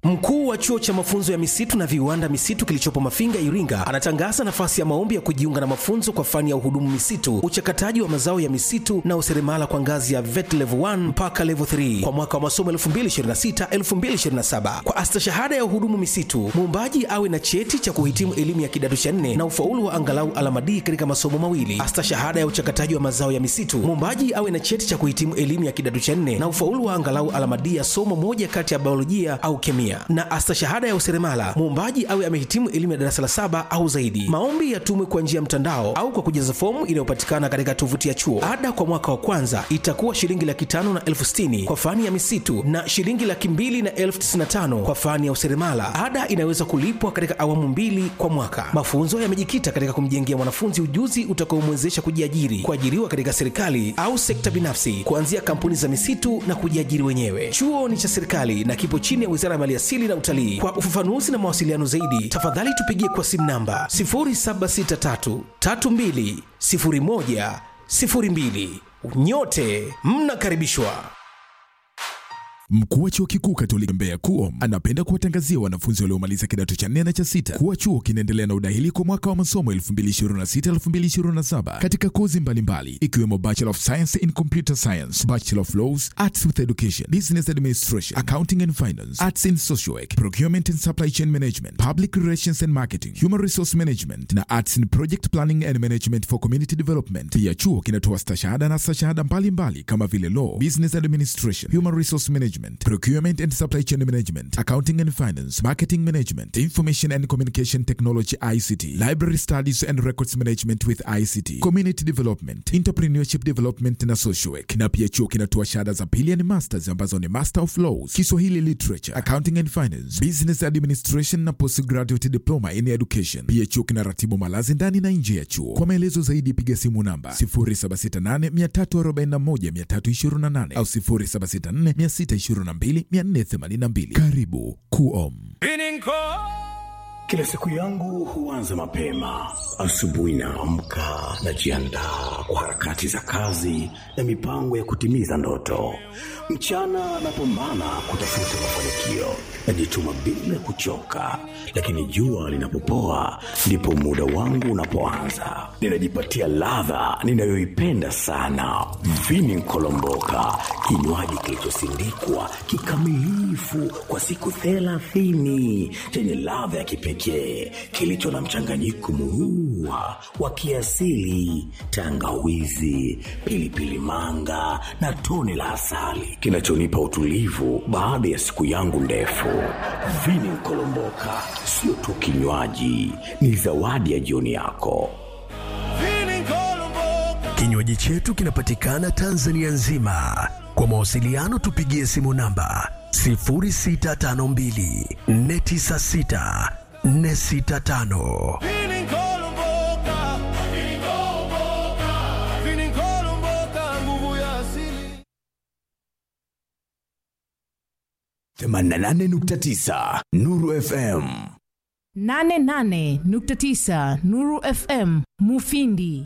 Mkuu wa chuo cha mafunzo ya misitu na viwanda misitu kilichopo Mafinga, Iringa, anatangaza nafasi ya maombi ya kujiunga na mafunzo kwa fani ya uhudumu misitu, uchakataji wa mazao ya misitu na useremala kwa ngazi ya VET level 1 mpaka level 3 kwa mwaka wa masomo 2026-2027. Kwa astashahada ya uhudumu misitu, muombaji awe na cheti cha kuhitimu elimu ya kidato cha nne na ufaulu wa angalau alama D katika masomo mawili. Astashahada ya uchakataji wa mazao ya misitu, muombaji awe na cheti cha kuhitimu elimu ya kidato cha nne na ufaulu wa angalau alama D ya somo moja kati ya biolojia au kemia. Na astashahada ya useremala, muombaji awe amehitimu elimu ya darasa la saba au zaidi. Maombi yatumwe kwa njia ya mtandao au kwa kujaza fomu inayopatikana katika tovuti ya chuo. Ada kwa mwaka wa kwanza itakuwa shilingi laki tano na elfu sitini kwa fani ya misitu na shilingi laki mbili na elfu tisini na tano kwa fani ya useremala. Ada inaweza kulipwa katika awamu mbili kwa mwaka. Mafunzo yamejikita katika kumjengea mwanafunzi ujuzi utakaomwezesha kujiajiri, kuajiriwa katika serikali au sekta binafsi, kuanzia kampuni za misitu na kujiajiri wenyewe. Chuo ni cha serikali na kipo chini ya Wizara ya Maliasili na Utalii. Kwa ufafanuzi na mawasiliano zaidi, tafadhali tupigie kwa simu namba 0763 32 01 02. Nyote mnakaribishwa. Mkuu wa chuo kikuu Katoliki Mbeya KUOM anapenda kuwatangazia wanafunzi waliomaliza kidato cha nne na cha sita kuwa chuo kinaendelea na udahili kwa mwaka wa masomo 2026-2027 katika kozi mbalimbali ikiwemo Bachelor of Science in Computer Science, Bachelor of Laws, Arts with Education, Business Administration, Accounting and Finance, Arts in Social Work, Procurement and Supply Chain Management, Public Relations and Marketing, Human Resource Management na Arts in Project Planning and Management for Community Development. Pia chuo kinatoa stashahada na stashahada mbalimbali kama vile Law, Business Administration, Human Resource Management, Procurement and Supply Chain Management, Accounting and Finance, Marketing Management, Information and Communication Technology ICT, Library Studies and Records Management with ICT, Community Development, Entrepreneurship Development na Social Work. Na pia chuo kinatoa shahada za pili yani masters ambazo ni Master of Laws, Kiswahili Literature, Accounting and Finance, Business Administration na Postgraduate Diploma in Education. Pia chuo kinaratibu malazi ndani na nje ya chuo. Kwa maelezo zaidi piga simu namba 0768 341 328 au 0764 622 482. Karibu KUOM. Kila siku yangu huanza mapema. Asubuhi naamka, najiandaa kwa harakati za kazi na mipango ya kutimiza ndoto. Mchana napambana kutafuta mafanikio, najituma bila kuchoka, lakini jua linapopoa ndipo muda wangu unapoanza. Ninajipatia ladha ninayoipenda sana, vini nkolomboka, kinywaji kilichosindikwa kikamilifu kwa siku thelathini chenye ladha ya kipekee kilicho na mchanganyiko murua wa kiasili, tangawizi, pilipili manga na tone la asali kinachonipa utulivu baada ya siku yangu ndefu. Vini Nkolomboka sio tu kinywaji, ni zawadi ya jioni yako. Kinywaji chetu kinapatikana Tanzania nzima. Kwa mawasiliano tupigie simu namba 0652 496 465. themanini na nane nukta tisa Nuru FM. 88.9 Nuru FM Mufindi.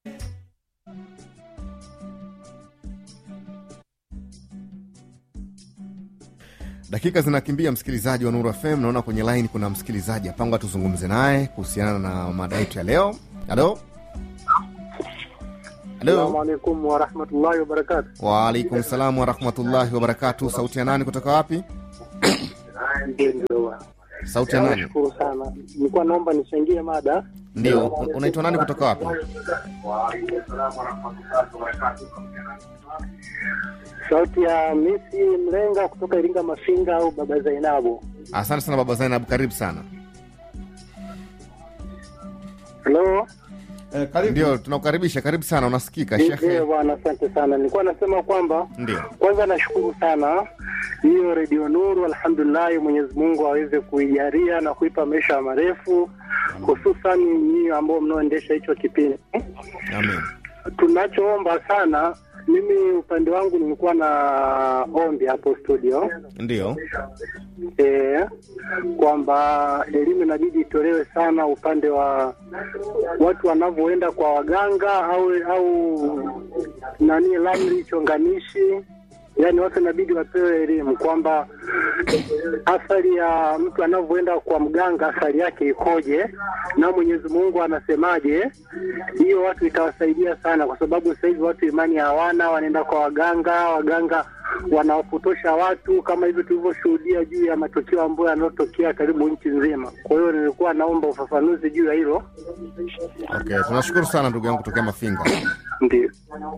Dakika zinakimbia, msikilizaji wa Nuru FM. Naona kwenye line kuna msikilizaji hapanga, tuzungumze naye kuhusiana na mada yetu ya leo. Halo, Assalamu halo. alaikum warahmatullahi wabarakatu. Waalaikum salam warahmatullahi wabarakatu. Sauti ya nani kutoka wapi? Sauti ya nani? Nashukuru sana, nilikuwa naomba nichangie mada. Ndio, un- unaitwa nani kutoka wapi? Sauti ya Misi Mlenga kutoka Iringa Mafinga au Baba Zainabu. Asante sana baba Zainab, karibu sana. Halo, Ndio, tunakukaribisha, karibu sana, unasikika ndio shekhe. bwana, asante sana. Nilikuwa nasema kwamba Ndio, kwanza nashukuru sana hiyo Redio Nuru, alhamdulillahi, Mwenyezi Mungu aweze kuijalia na kuipa maisha marefu, hususan nyinyi ambao mnaoendesha hicho kipindi. amen. Tunachoomba sana, mimi upande wangu nilikuwa na ombi hapo studio Ndio, e, kwamba elimu inabidi itolewe sana upande wa watu wanavyoenda kwa waganga au au nani ramli chonganishi yaani watu inabidi wapewe elimu kwamba athari ya mtu anavyoenda kwa mganga athari yake ikoje na Mwenyezi Mungu anasemaje. Hiyo watu itawasaidia sana, kwa sababu sasa hivi watu imani hawana, wanaenda kwa waganga, waganga wanawapotosha watu kama hivi tulivyoshuhudia juu ya matukio ambayo yanayotokea karibu nchi nzima. Kwa hiyo nilikuwa naomba ufafanuzi juu ya hilo. Okay, tunashukuru sana ndugu yangu kutokea Mafinga. Ndio.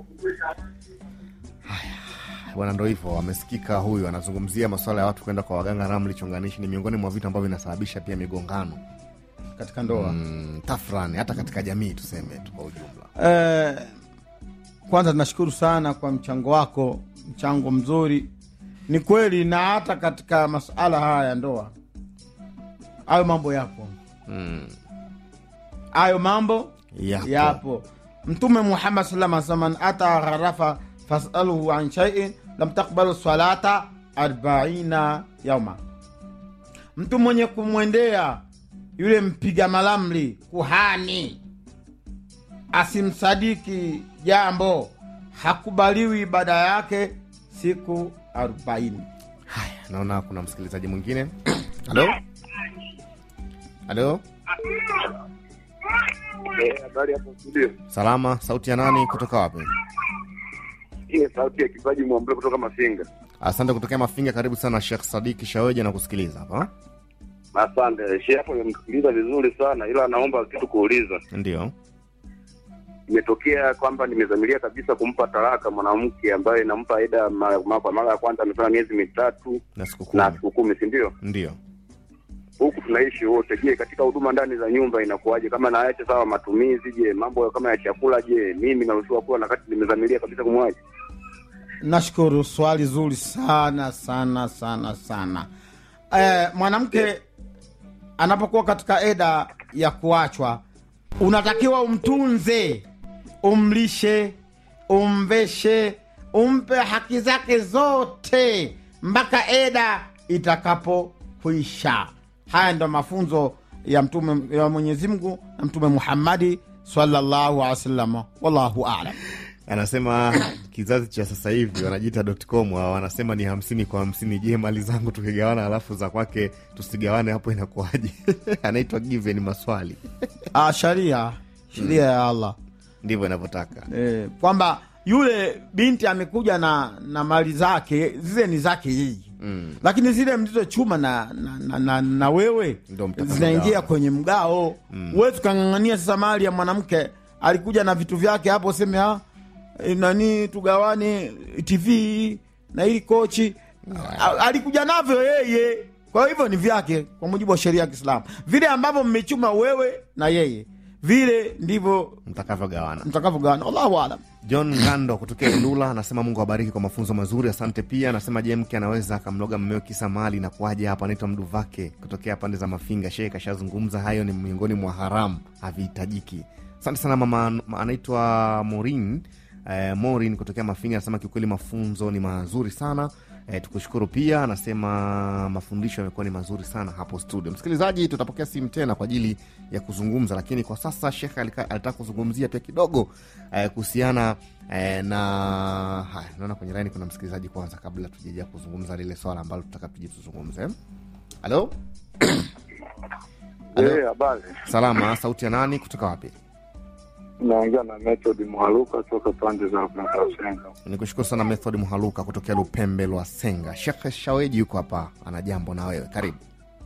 Bwana, ndo hivyo, amesikika huyu anazungumzia masuala ya watu kwenda kwa waganga ramli chonganishi. Ni miongoni mwa vitu ambavyo vinasababisha pia migongano katika ndoa mm, tafrani hata katika jamii tuseme tu kwa ujumla. Eh, kwanza tunashukuru sana kwa mchango wako, mchango mzuri. Ni kweli, na hata katika masuala haya ya ndoa, hayo mambo yapo, Mm, hayo mambo yapo. yapo. Mtume Muhammad sallam asema man ata gharafa fasaluhu an shaiin lam takbalu salata arbaina yauma, mtu mwenye kumwendea yule mpiga malamli kuhani asimsadiki jambo hakubaliwi ibada yake siku arobaini. Haya, naona kuna msikilizaji mwingine. Halo, halo, Habari hapo studio. salama. Sauti ya nani? Kutoka wapi? Hii ni sauti ya kipaji mwambule kutoka Mafinga. Asante kutokea Mafinga. Karibu sana Shekh Sadiki Shaweja na kusikiliza hapa. Asante. Shehe hapo nimemsikiliza vizuri sana ila naomba kitu kuuliza. Ndio. Imetokea kwamba nimezamilia kabisa kumpa talaka mwanamke ambaye nampa eda ma- ma- kwa mara ya kwanza amefanya miezi mitatu na siku kumi. na siku kumi, si ndio? Ndio. Huku tunaishi wote. Je, katika huduma ndani za nyumba inakuwaje? Kama naache sawa matumizi, je, mambo kama ya chakula, je, mimi naruhusiwa kula na wakati nimezamilia kabisa kumwacha? Nashukuru, swali zuri sana sana sana sana. Eh, mwanamke anapokuwa katika eda ya kuachwa, unatakiwa umtunze, umlishe, umveshe, umpe haki zake zote mpaka eda itakapokwisha. Haya ndo mafunzo ya mtume ya Mwenyezi Mungu na Mtume Muhammadi sallallahu alaihi wasallam. Wallahu alam. Anasema kizazi cha sasa hivi wanajiita .com hawa, wanasema ni hamsini kwa hamsini. Je, mali zangu tukigawana alafu za kwake tusigawane, hapo inakuwaje? Anaitwa Given Maswali. Ah, sharia sheria ya Allah Ndivyo inavyotaka. eh, kwamba yule binti amekuja na na mali zake zile ni zake yeye Mm. lakini zile mlizochuma na, na, na, na, na wewe Ndo mtaka zinaingia mgao. kwenye mgao mm. Huwezi ukang'ang'ania sasa mali ya mwanamke alikuja na vitu vyake hapo, useme ah, eh, nani tugawane TV na hili kochi A- alikuja navyo yeye, kwa hivyo ni vyake kwa mujibu wa sheria ya Kiislamu. Vile ambavyo mmechuma wewe na yeye, vile ndivyo Mtakavyogawana. mtakavyogawana. Allahu alam. John Ngando kutokea Ilula anasema Mungu awabariki kwa mafunzo mazuri, asante. Pia anasema je, mke anaweza akamloga mmewe kisa mali na kuaje? Hapa anaitwa Mduvake kutokea pande za Mafinga. Shehe kashazungumza hayo, ni miongoni mwa haramu, havihitajiki. Asante sana mama, ma- anaitwa Morin eh, Morin kutokea Mafinga anasema kiukweli mafunzo ni mazuri sana. Eh, tukushukuru pia, anasema mafundisho yamekuwa ni mazuri sana hapo studio. Msikilizaji, tutapokea simu tena kwa ajili ya kuzungumza, lakini kwa sasa Shekh alika- alitaka kuzungumzia pia kidogo eh, kuhusiana eh, na haya. Naona kwenye laini kuna msikilizaji kwanza, kabla tujaja kuzungumza lile swala ambalo tutaka tuje tuzungumze. Halo, Halo. Eh, habari. salama. Sauti ya nani kutoka wapi? Naongea na Method Mwaluka toka pande za Mtasenga. Nikushukuru sana Method Mhaluka kutokea Lupembe lwa Senga. Shekh Shaweji yuko hapa, ana jambo na wewe, karibu.